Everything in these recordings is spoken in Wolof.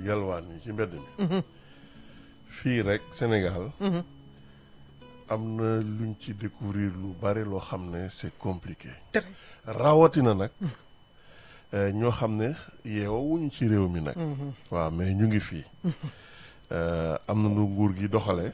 yalwaan yi ci mbedd mi fii rek Sénégal am na luñ ci découvrir lu bari loo xam ne c'est compliqué Très. rawatina nag eh, ñoo xam ne yeewawuñu ci réew mi nag waaw mais ñu ngi fii Eh, am na nu nguur gi doxale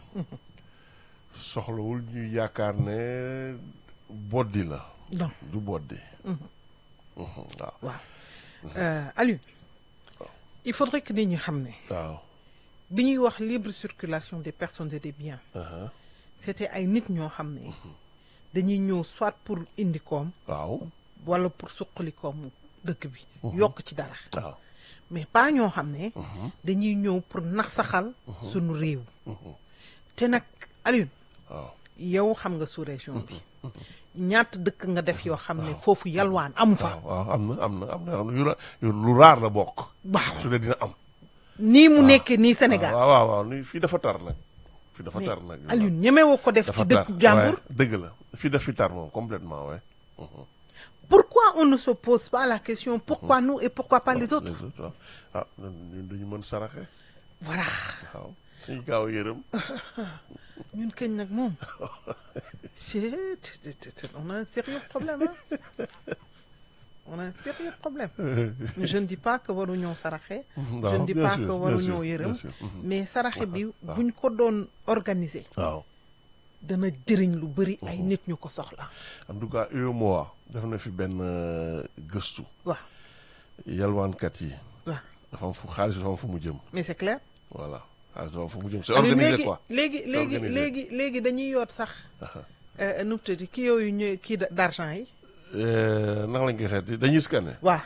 soxlawul ñu yaakaar ne boddi la non du boddi Mhm, waaw waaw Euh, Aliou il faudrait que nit ñi xam ne waaw bi ñuy wax libre circulation des personnes et des biens aha, c'était ay nit ñoo xam ne dañuy ñëw soit pour indi koom waaw wala pour suqali koomu dëkk bi yokk ci dara waaw mais pas ñoo xam ne dañuy ñëw pour nasaxal sunu réew te nag Aliou waaw yow xam nga sous région bi ñaata dëkk nga def yoo xam ne foofu yalwaan amu fa waaw waaw am na am na am na am na yu ra- yu lu raar la bokk waaw su dee dina am nii mu nekkee nii Sénégal waaw waaw waaw ni fii dafa tar nag fii dafa mais tar nag Aliou ñemewoo ko def dafa ci tar dëkku jàmbur waaye dëgg la fii daf fi tar moom complètement ouais pourquoi on ne se pose pas la question pourquoi nous et pourquoi pas les autres les autres waaw ah ñun dañu mën saraxe voilà waaw dañu gaaw a yërëm ñun kañ nag moom c'est c'est- c'est- on a un sérieux problème hein on a un sérieux problème je ne dis pas que waruñoo saraxe je ne dis bien pas sûr, que bien waruñoo sûr, yërëm bien sûr. Mhm. mais saraxe bi waaw. buñ ko doon organiser waaw dana jëriñ lu bëri ay nit ñu ko soxla en tout cas UEMOA def na fi benn euh, gëstu waaw yalwaankat yi waaw dafa am fu xaalis dafa am fu mu jëm mais c'est clair voilà xaalis dafa am fu mu jëm c'est Aliou, organisé léegi quoi léegi C'est léegi organisé. léegi léegi dañuy yoot sax euh, nu mu tudd kii yooyu ñu kii d- d'argent yi Euh, naka lañ koy xeeti dañuy scanner waaw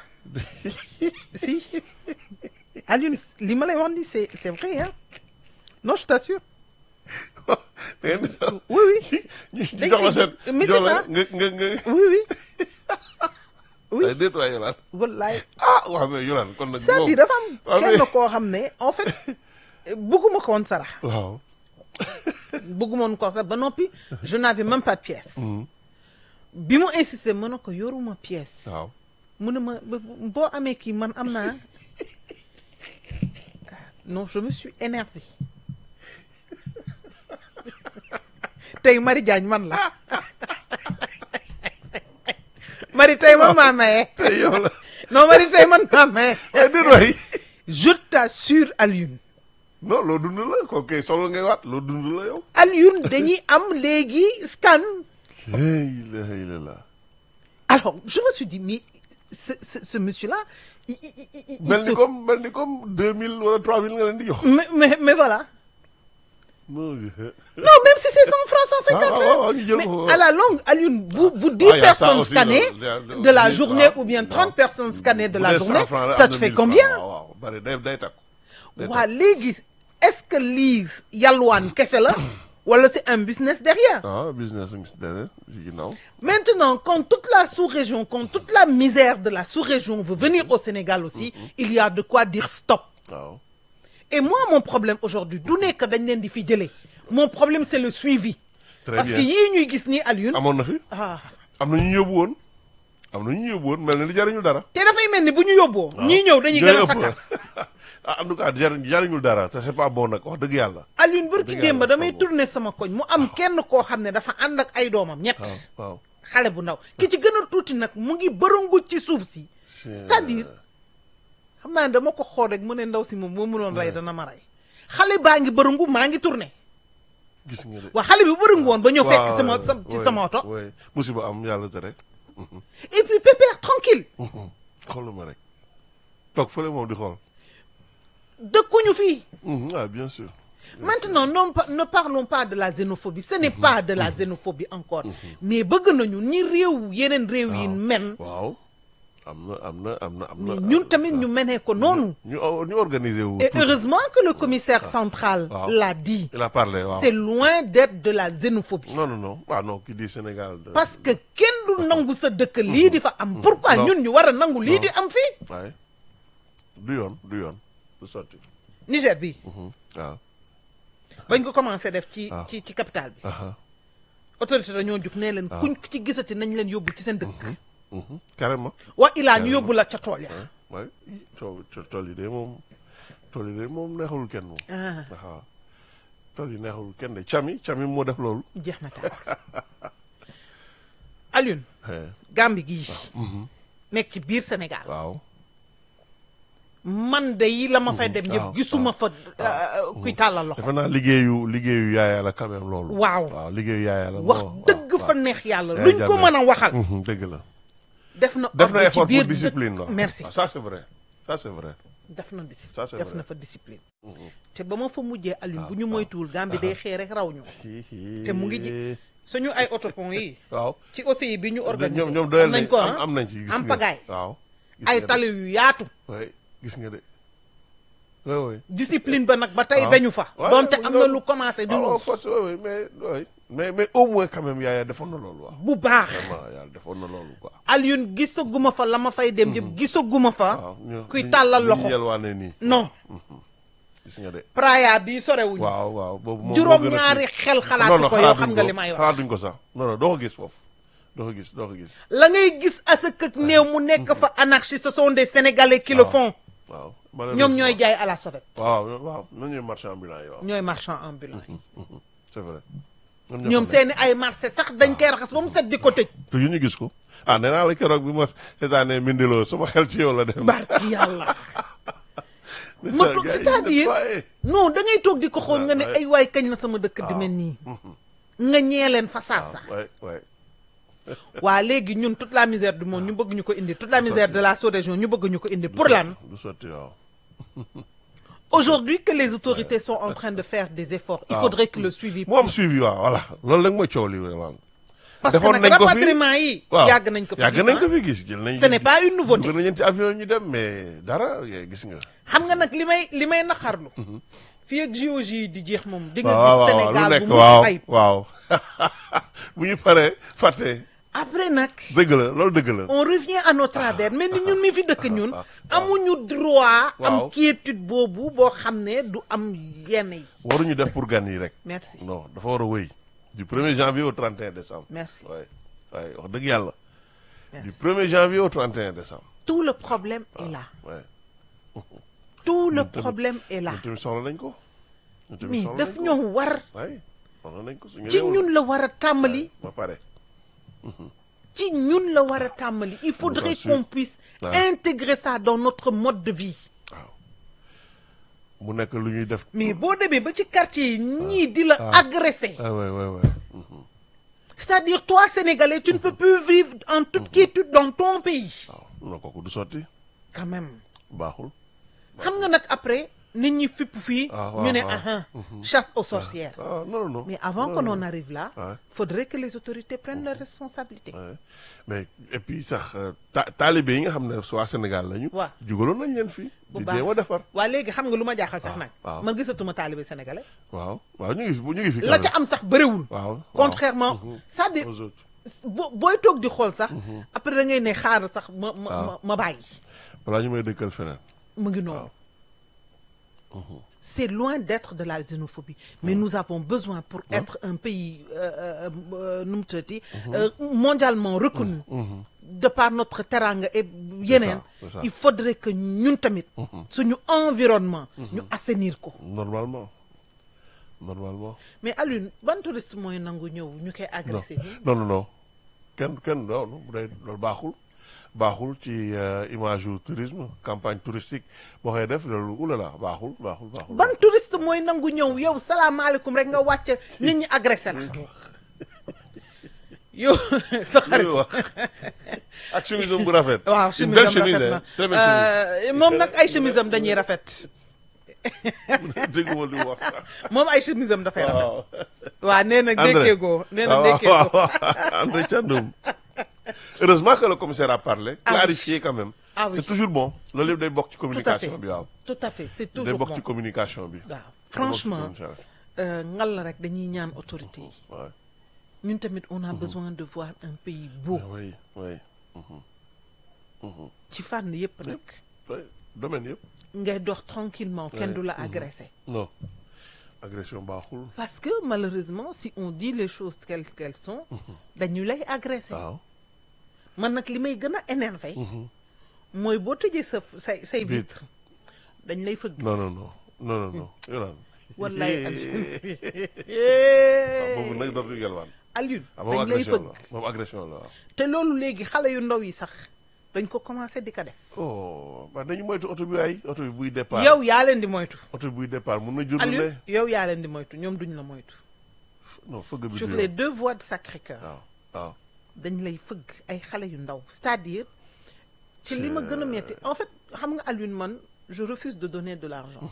si Aliou li ma lay wax ni c'est c'est vrai hein non je t'assure da ngeen di sax oui oui ñu ñu Dañ jox la koy- seen mais jox c'est la ça. nga nga nga oui oui Oui. ay déet waay Yolaan wallaay ah waaw mais Yolaan kon nag c'est-à-dire dafa am waaw, kenn mais- koo xam ne en fait bëgguma ko woon sarax waaw bëgguma woon ko sax ba noppi je n'avais même pas de pièce bi mu insisté ma ne ko yoruma pièce waaw mu ne ma ba- boo amee kii man am naa non je me suis énervé tey Marie Diagne man la Marie tey man maa maye tey yow la non Marie tey man maa maye ay déet waay je t'assure Alioune non loo dund la ko kay solo ngay waat loo dund la yow Alioune dañuy am léegi scan la ilaha illallah alors je me suis dit mais ce ce, ce monsieur là il, il, il, il mel se- ni comme mel ni comme deux mille wala trois mille nga leen di jox mais, mais mais voilà non je- Non, même si c'est 100 francs, 150 Ah, ah, francs. ah, ñu jël Mais ko. à la longue, Alioune, vous, vous 10 Ah, y a ça personnes aussi, scannées là, là, de la oui, journée ah, ou bien non. 30 personnes scannées de Bu la dee 100 journée, francs la, ça am te na fait 1000 francs. combien waaw waaw bari day day takku day Waa léegi, est-ce que lii yalwaan kese la wala c'est un business derrière ah business ngi si derrière si ginnaaw Maintenant, quand toute la sous-région, quand toute la misère de la sous-région veut venir au Sénégal aussi, il y a de quoi dire stop. waaw Et moi, mon problème aujourd'hui, du nekk dañ leen di fi jëlee. Mon problème, c'est le suivi. Très Parce bien. que yii ñuy gis nii Alioune. amoon na fi ah am na ñu yóbbu woon am na ñu yóbbu woon mel na ni jariñul dara te dafay mel ni bu ñu yóbboo. ñii ñëw dañuy gën a sakkan. ah en tout cas jariñ jariñul dara te c'est pas bon nag wax dëgg yàlla Alioune barki Dëgg démb yàlla, damay xaw ma. tourner sama koñ mu am kenn koo xam ne dafa ànd ak ay doomam ñett. waaw waaw xale bu ndaw ki ci gën a tuuti nag mu ngi bërëngu ci suuf si. c'est-à-dire xam naa ne dama ko xool rek mu ne ndaw si moom moo mënoon rey dana ma rey. xale baa ngi bërëngu maa ngi tourner. gis nga de waa xale bi bërëngu woon ba ñëw fekk waaw, sama sa ci ouais, sama oto. ouais. musiba am yàlla te rek et puis pépère tranquille xooluma rek toog fële moom di xool dëkkuñu fii. Mhm, ah bien sûr Maintenant, non, pa- ne parlons pas de la xénophobie. Ce n'est pas de la xénophobie encore. Mais bëgg nañu ni réew yeneen réew yi men. waaw am na am na am na am na Mais ñun tamit ñu menee ko noonu. ñu ñu organisé wu Et tout. heureusement que le commissaire central Waaw. l'a dit. il a parlé waaw C'est loin d'être de la xénophobie. non non non ah non qui dit Sénégal de- Parce que kenn du nangu sa dëkk lii di fa am. Pourquoi Non. ñun ñu war a nangu lii Non. di am fii. waaye du yoon du yoon du sotti Niger bi Mhm, waaw bañ ko commencé def ci Ah. ci ci capitale bi. aha Autorité dañoo jug nee leen kuñ ci gisati nañ leen yóbbu ci seen dëkk. mhm, carrément wa ilaa ñu yóbbu la ca tool ya. waaye soo tool yi de moom tool yi de moom neexalul kenn moom ah waaw tool yi neexalul kenn de cami cami moo def loolu jeex na tàkk Alioune Eh, Gambie gii mhm. nekk ci biir Sénégal waaw man de yi la ma fay dem waaw, yëpp gisuma fa euh, kuy tàllal loxo defe naa liggéeyu liggéeyu yaaya la quand même loolu waaw waaw liggéeyu yaaya la wax moo- dëgg waaw, fa waaw. neex yàlla Yaaya luñ ko Jammeh. mën a waxal Mhm, dëgg la def na def na ordre effort ci biir pour discipline dëkk- la merci Ah, ça c'est vrai ça c'est vrai def na discipline Ça, c'est def vrai. na fa discipline Mhm. te ba ma fa mujjee Alioune Ah, bu ñu ah. moytuwul Gambie day xëy rek raw ñu te te mu ngi ji- suñu ay autopont yi waaw ci OCI bi ñu organisé ñoom ñoom doyal am nañ nañ ko am ah am nañ ci gis am nga pagaille. waaw gis ay nga de. tali yu yaatu oui gis nga de oui oui discipline ba nag ba tey waaw. dañu fa Ouais, donte mu am na loolu. lu commencé di waaw ruus of course oui oui mais oui mais mais au moins quand même yaaya defoon na loolu waaw bu baax vraiment yàlla defoon na loolu quoi Alioune gisaguma fa la ma fay dem yëpp gisaguma fa waaw ñu- kuy ñu- tàllal ñu loxo yelwaane nii non gis nga de Praia bi sorewuñu waaw waaw boobu moom moo juróom gën a ñaari kii. xel non xalaatu non ko yow xalaatuñ xam nga li may wax xalaatuñ ko sax non non doo ko gis foofu doo ko gis doo ko gis la ngay gis asak ak néew mu nekk fa anarchie ce sont des sénégalais qui le waaw. font waaw ñoom ñooy jaay à la sauvette waaw waaw ñoom ñooy marchand ambulant yi waaw ñooy marchand ambulant yi c'est vrai ñoom seeni ay marché sax dañ koy raxas ba mu set di ko tëj te yu ñu gis ko ah nee naa la keroog bi ma seetaanee mindiloo sama xel ci yow la dem barki yàlla ma toog c'est-à-dire non da ngay toog di ko xool nga ne Ouais. ay waay kañ la sama dëkk di mel nii nga ñee leen fa saasa waay waay waa léegi ñun toute la misère du monde ñu bëgg ñu ko indi toute la misère de la sous-région ñu bëgg ñu ko indi pour lan du sotti waaw aujourd'hui que les autorités sont en train de faire des efforts il Ah. faudrait que le suivi mu am suivi waaw voilà loolu nag mooy coow li vraiment parce que defoon nag nañ ko fi. rapatriement yi waaw yàgg nañ ko fi yàgg gis, nañ ah. ko fi gis jël nañ ce n'est pas une nouveauté dugal nañ ci avion ñu dem mais dara eh, gis nga xam nga nag li may li may naqarlu fii ak JOJ yi di jeex moom di nga waaw gis waaw lu Sénégal nekk bu mucc waaw ayib waaw bu ñu paree fàtte après nag dëgg la loolu dëgg la on revient à nos travers mais ni ñun mi fi dëkk ñun amuñu droit Waaw. am quiétude boobu boo xam ne du am yenn yi waruñu def pour gan yi rek merci non dafa war a wëy du 1er janvier au 31 décembre merci waay waay wax dëgg yàlla du merci 1er janvier au 31 décembre tout le problème est là waay tout le Ñun tamit- problème est là ñun tamit soxla nañ ko ñun tamit mais soxla daf nañ ko ñoo war waay soxla nañ ko suñu ci réew la. ñun la war a tàmbali ba pare ci ñun la war a tàmbali il faudrait Bien sûr. qu'on puisse Ouais. intégrer ça dans notre mode de vie waaw mu nekk lu ñuy def mais boo demee ba ci quartier yi ñii di la Ah. agresser ah waay waay waay c'est-à-dire toi sénégalais tu ne peux plus vivre en toute quiétude dans ton pays waaw non kooku du sotti quand même baaxul xam nga nag après nit ñi fipp fii Ah, waaw, ñu ne waaw. aha chasse aux sorcières ah non non mais avant non, que non. l'on arrive là Ouais. faudrait que les autorités prennent leurs responsabilités Ouais. mais et puis sax euh, ta taalibe yi nga xam ne waa Sénégal lañu. Waaw. jugaloon nañ leen fii. bu di baax jéem a defar. waa léegi xam nga lu ma jaaxal sax nag waaw. man gisatuma taalibe sénégalais waaw waaw ñu ngi fi ñu ngi fi. la quand ca même. am sax bëriwul waaw waaw. contrairement Mhm. c'est-à-dire aux autres. bo booy toog di xool sax après da ngay ne xaaral sax ma ma waaw. ma ma bàyyi balaa ñu may dëkkal feneen. mu ngi noonu c'est loin d'être de la xénophobie mais nous avons besoin pour être un pays euh, euh, euh, nu mu tuddati euh, mondialement reconnu de par notre teranga et yeneen c'est ça. il faudrait que ñun tamit suñu environnement ñu assainir ko normalement normalement. mais Alioune ban touriste mooy nangu ñëw ñu koy agressé nii non non non kenn kenn non non bu dee loolu baaxul baaxul ci euh, image yu tourisme campagne touristique boo koy def loolu oulala baaxul baaxul baaxul. ban touriste mooy nangu ñëw yow salaamaaleykum rek nga wàcc nit ñi agressé la yow sa xarit Lu wax ak chemise bu rafet. waaw Une chemise belle am chemise, rafet hein, na très belle chemise. Euh, moom nag ay chemise am dañuy rafet dégguma li mu wax sax. moom ay chemise am dafay rafet waaw. waaw nee na André. ndékkeegoo nee na waaw ndékkeegoo waaw André Thiandoum. heureusement que le commissaire a parlé. Ah oui. clarifié quand même. Ah oui. c'est toujours bon loolu yëpp day bokk ci tout à fait communication bi waaw. tout à fait c'est day toujours bokk bon ci communication bi. waaw franchement Day bokk ci euh, ngal la rek dañuy ñaan autorité yi communication. Ouais. ñun tamit on a besoin de voir un pays beau oui oui. ci fànn yépp nag oui domaine yëpp. ngay dox tranquillement kenn Ouais. du la agressé non agression baaxul. parce que malheureusement si on dit les choses telles qu'elles sont dañu lay agressé waaw. man nag li may gën a énervé mooy boo tëjee sa say say Vitre. vitre dañ lay fëgg non non non non non non Yolande. wallaay waaw boobu nag dootul yalwaan. Alioune ah boobu dañ lay agression fëgg la boobu agression la waaw. te loolu léegi xale yu ndaw yi sax dañ ko commencé di ko def oh waaw dañu moytu oto bi ay oto bi buy départ. yow yaa leen di moytu oto bi buy départ mun na jur lu Alioune ne. yow yaa leen di moytu ñoom duñ la moytu non fëgg bi sur du les yoon. deux voies de Sacré-Cœur waaw waaw. dañ lay fëgg ay xale yu ndaw c'est-à-dire ci li ma gën a metti en fait xam nga Alioune man je refuse de donner de l'argent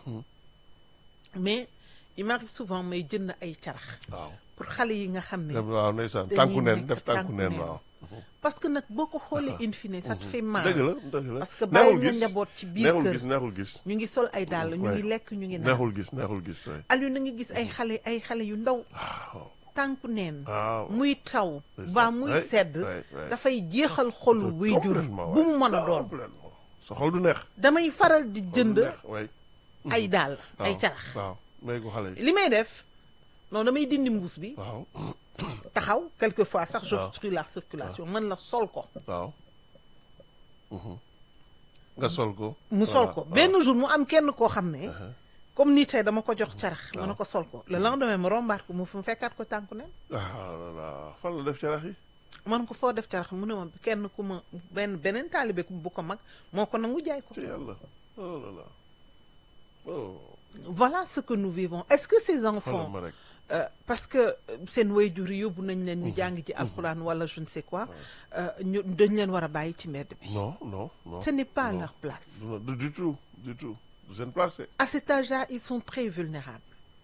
mais il m'arrive souvent may jënd ay carax waaw. pour xale yi nga xam ne waaw ndeysaan dañuy tànku neen nekk def tànku tànku neen neen. waaw. parce que nag boo ko xoolee in fine ça te fait mal dëgg la dëgg la parce que bàyyi neexul nga gis njaboot ci biir neexul kër gis neexul gis. ñu ngi sol ay dàll ñu Ouais. ngi lekk ñu ngi naan neexul gis neexul gis waay. Alioune na ngi gis ay xale ay xale yu ndaw waaw. tànku neen waaw. muy taw C'est ba ça. muy Ouais, sedd ouais, ouais. dafay jeexal xolu wuy jur Complètement, bu waay. mu mën a doon Complètement. sa xol du neex. damay faral di jënd waay. ay dàll ay waaw carax waaw may ko xale yi. li may def non damay dindi mbuus bi waaw taxaw quelquefois sax waaw. j'obstrue la circulation man la sol ko waaw. Mhm. nga sol ko. mu sol Voilà, ko waaw. benn jour mu am kenn koo xam ne Uh-huh. comme ni tey dama ko jox carax ma ne waaw. ko sol ko le lendemain ma rombaat ko mu mu fekkaat ko tànku ne ah là là fan la def carax yi. man ko foo def carax mu ne ma kenn ku ma benn beneen taalibe ku bu ko mag moo ko nangu jaay ko ci yàlla. oh là là. oh. voilà ce que nous vivons est-ce que ces xoolal enfants ma rek. euh, parce que euh, seen waajur yi yóbbu nañ leen ñu jàng ci alxuraan wala je ne sais quoi euh, ñu dañ leen war a bàyyi ci mbedd bi non non non. ce n'est pas non. leur place non du du tout du tout du seen place de. à cet âge-là ils sont très vulnérables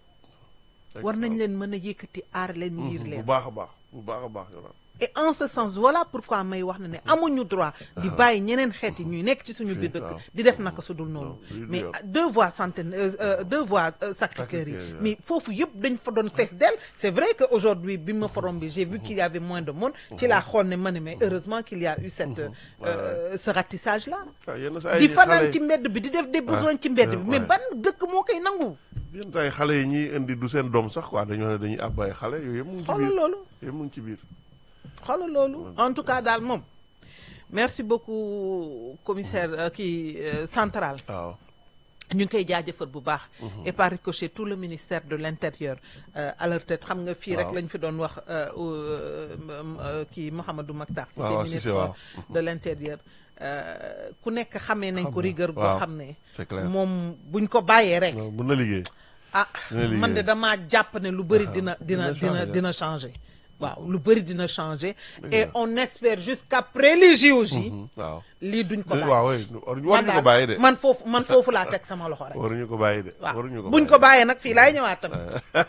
war nañ leen mën a yëkkati aar leen yiir bu leen baax a baax bu baax a baax yow et en ce sens voilà pourquoi may wax na ne amuñu droit di bàyyi ñeneen xeet yi ñuy nekk ci suñu biir dëkk waaw. di def naka su dul noonu Non, du- du mais yoon. deux voies centaine euh, euh, deux voies euh, Sacré-Cœur yi Sacré-Cœur, mais foofu yëpp dañ fa doon fees del c'est vrai que aujourd'hui bi ma forom bi j'ai vu qu'il y avait moins de monde ci laa xool ne ma ne mais heureusement qu'il y a eu cette euh, ce ratissage là ah yenn saa di yi fanaan xale ci mbedd bi di def des besoins ci mbedd bi mais ouais. ban dëkk moo koy nangu yenn saa yi xale yi ñuy indi du seen doom sax quoi dañoo ne dañuy àbb ay xale yooyu yëpp mu ngi ci xoolal biir loolu yëpp mu ngi ci biir. xoolal loolu en tout cas daal moom merci beaucoup commissaire euh, kii euh, central waaw. ñu ngi koy jaajëfal bu baax et par ricochet tout le ministère de l'intérieur euh, à leur tête xam nga fii rek Waaw. lañ fi doon wax euh, euh, euh, kii Mouhamadou Makhtar Cissé waaw, ministre Cissé, waaw. de l'intérieur euh, ku nekk xamee nañ ko Xam na, rigueur boo waaw, xam ne c'est clair. moom buñ ko bàyyee rek non mën na liggéey. ah dina liggéey. man de damaa jàpp ne lu bëri Ah, dina dina dina dina changer. dina changer waaw lu bëri dina changer Dëgg et la. on espère jusqu'après les JOJ Mhm, waaw. lii duñ ko bàyyi waaw oui waruñu waruñu ko daal bàyyi de. man foofu man foofu laa teg sama loxo rek waruñu ko bàyyi de. waaw waruñu ko buñ ko bàyyee nag fii laay ñëwaat tamit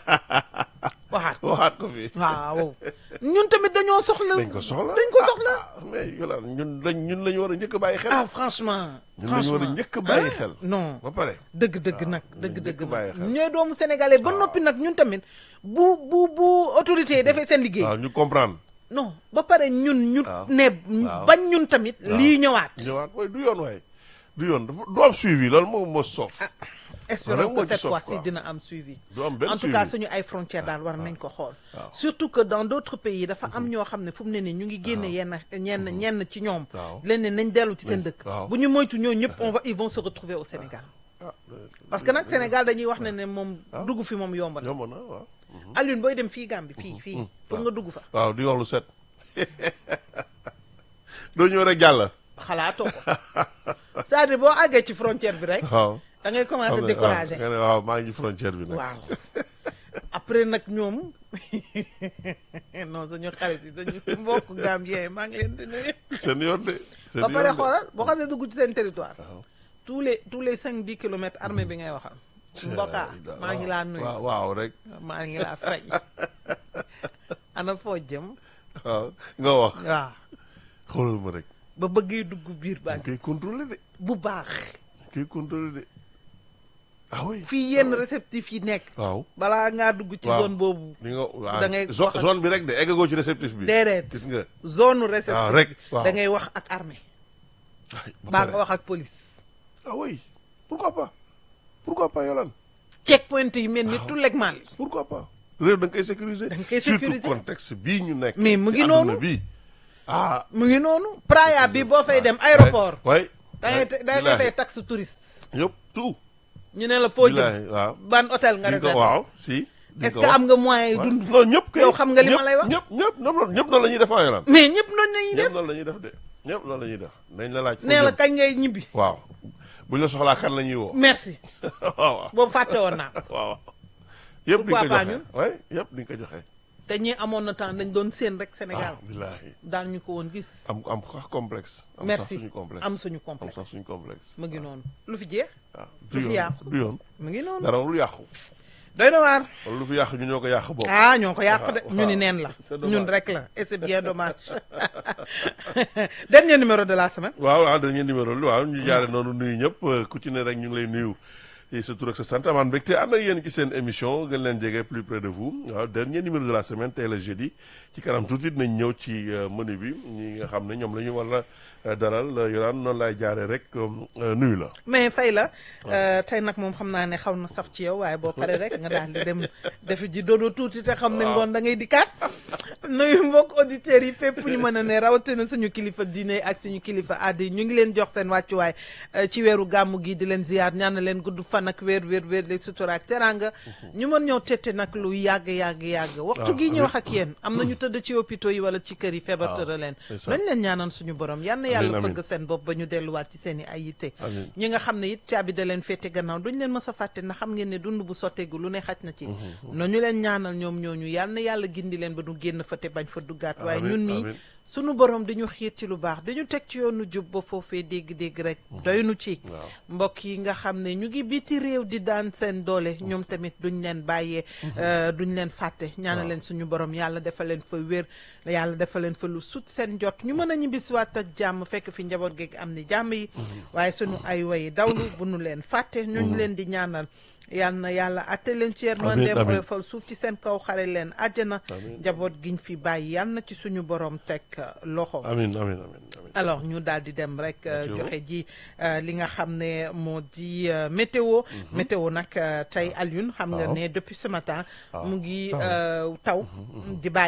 waxaat waxaat ko fi. waaw ñun tamit dañoo soxla dañ ko soxla dañ ko soxla ah, ah, mais Yolande ñun dañ ñun la ñu war a njëkk a bàyyi xel. ah franchement ñun la ñu war a njëkk a bàyyi ah, xel. non ba pare. dëgg dëgg waaw, nag ñu dëgg dëgg njëkk bàyyi nag xel. ñooy doomu sénégalais ba waaw. noppi nag ñun tamit bu bu bu autorité yi defee seen liggéey waaw ñu comprendre. non ba pare ñun ñu waaw. ne waaw. bañ ñun tamit waaw. lii ñëwaat ñëwaat waaye du yoon waaye. du yoon dafa du am suivi loolu moom moo soof. espérons Vraiment que ci cette sof, fois-ci quoi. dina am suivi du am benn en tout suivi. cas suñu ay frontières daal war nañ ko xool waaw. surtout que dans d'autres pays dafa am ñoo xam ne fu mu ne nii ñu ngi génne yenn ñenn ñenn ci ñoom waaw. leen ne nañ dellu ci seen Oui, dëkk waaw. bu ñu moytu ñoo ñëpp on va ils vont se retrouver au Sénégal ah euh, parce que nag Sénégal dañuy wax ne ne moom waaw. dugg fi moom yomb na yomb na waaw. Alioune booy dem fii Gambie fii fii pour nga dugg fa waaw di wax lu set. doo ñëw rek jàll. xalaatoo ko c'est-à-dire boo àggee ci frontière bi rek waaw. da ngay commencer xam nga, décourager waaw nga ne waaw maa ngi ci frontière bi nag. waaw après nag ñoom non sañu xarit yi sañu mbokk Gambien maa ngi leen di nuyu seen yoon de. seen ba pare yoon de. xoolal boo xasee dugg ci seen territoire waaw. tous les tous les cinq dix kilomètres armée bi ngay waxal mbokka maa ngi laa nuyu waaw waaw rek. maa ngi laa fay ana foo jëm waaw nga wax. waaw xoolal ma rek. ba bëggee dugg biir dañ banque koy contrôler de. bu baax dañ koy contrôler de. ah oui. fii yenn réceptif yi nekk waaw. balaa ngaa dugg ci waaw. zone boobu li nga waaw Da ngay zo- wax ak- zone bi rek de eggagoo ci réceptif bi. déedéet gis nga. zone waaw réceptif rek bi waaw. da ngay wax ak armée ay ba baa pare. nga wax ak police ah oui pourquoi pas pourquoi pas Yolande checkpoint yi mel ni tout legmal yi pourquoi pas réew da nga koy sécuriser. Da nga koy surtout sécuriser. contexte bii ñu nekk. Mais mu ci ngi àdduna noonu. bii ah. mu ngi noonu Praia bi boo fay dem aéroport waay da ngay da ngay fay taxe touriste yëpp tout ñu ne la foo jëm billaahi waaw ban hôtel nga di nga ko réservé waaw si di est-ce ko que wax. am nga moyen yu waaw. dund non ñëpp kay yow xam nga li ma ñëpp- lay wax. ñëpp ñëpp ñëpp ñëpp noonu la ñuy def ah Yolaan mais ñëpp noonu la ñuy ñëpp def noonu la ñuy def de ñëpp noonu la ñuy def dañ la laaj foo nee la jëm. kañ ngay ñibbi waaw buñ la soxlaa kan la ñuy woo merci waaw waaw boobu fàtte woon naa ko waaw yëpp di nga ko Pourquoi pas joxe ñun? oui yëpp di nga ko joxe te ñi amoon na temps dañ doon séen rek Sénégal ah billaahi daal ñu ko woon gis am am sax complexe am sax merci suñu complexe am suñu am sax complexe suñu complexe mu ngi noonu lu fi jeex waaw lu du fi yoon yàqu. du yoon mu ngi noonu dara lu yàqu doy na waar wala lu fi yàqu ñu ñoo ko yàq bokk ah ñoo ko yàq de waaw, ñu ni waaw. neen la C'est dommage. ñun rek la et c'est bien dommage dernier numéro de la semaine waaw waaw dañuy numéro lu waaw ñu jaare noonu nuyu ñëpp ku ci ne rek ñu ngi lay nuyu ci sa tur ak sa sant amaan mbégte ànd ak yéen ci seen émission gën leen jege plus près de vous waaw dernier numéro de la semaine tey la jeudi ci kanam tuuti dinañ ñëw ci euh, menu bi ñi nga xam ne ñoom la ñu war a dalal yoraan noonu laay jaare rek euh, nuyu la mais fay la euh, tey nag moom xam naa ne xaw na saf ci yow waaye boo paree rek nga daal di dem defi ji dodo tuuti te xam ne Waaw. ngoon da ngay dikkaat nuyu mbokk auditeurs yi fépp fu ñu mën a ne rawatina suñu kilifa diine ak suñu kilifa aada yi ñu ngi leen jox seen wàccuwaay euh, ci weeru gàmmu gi di leen ziyaar ñaan leen gudd fan ak weer weer weer lay sutura ak teranga ñu mën ñoo tette nag lu yàgg yàgg yàgg waxtu waaw, gi ñu amiin. wax ak yéen am na ñu tëdd ci hôpitaux yi wala ci kër yi feebar waaw, tëra leen c'est ça. nañ leen ñaanal suñu borom yal na Amiin, yàlla amiin. fëgg seen bopp ba ñu delluwaat ci seen i ay yitte Amiin. ñi nga xam ne it caabi da leen féete gannaaw duñ leen mës a fàtte na xam ngeen ne dund bu sotteegu lu ne xaj na ci nañu leen ñaanal ñoom ñooñu yal na yàlla gindi leen ba nu génn fa te bañ fa duggaat waaye Amiin, ñun mii amiin. sunu borom dañu xiir ci lu baax dañu teg ci yoonu jub ba foofee dégg-dégg rek doy nu ci waaw. mbokk yi nga xam ne ñu ngi biti réew di daan seen doole ñoom tamit duñ leen bàyyee euh, duñ leen fàtte ñaanal leen suñu borom yàlla defal leen fa wér yàlla defal leen fa lu sut seen jot ñu mën a ñibbisiwaat ak jàmm fekk fi njaboot geeg am ni jàmm yi waaye suñu ay wayi dawlu bu nu leen fàtte ñu ngi leen di ñaanal yal na yàlla atte leen ci yërmandeem amiin. oyofal suuf ci seen kaw xare leen àjjana Amiin. njaboot giñ fi bàyyi yal na ci suñu borom teg euh, loxo amin amin amin amin alors ñu daal di dem rek euh, Météo. joxe ji euh, li nga xam ne moo di euh, météo météo nag euh, tey Alioune xam nga Waaw. ne depuis ce matin Waaw. mu ngi Taw. euh, taw di bàyyi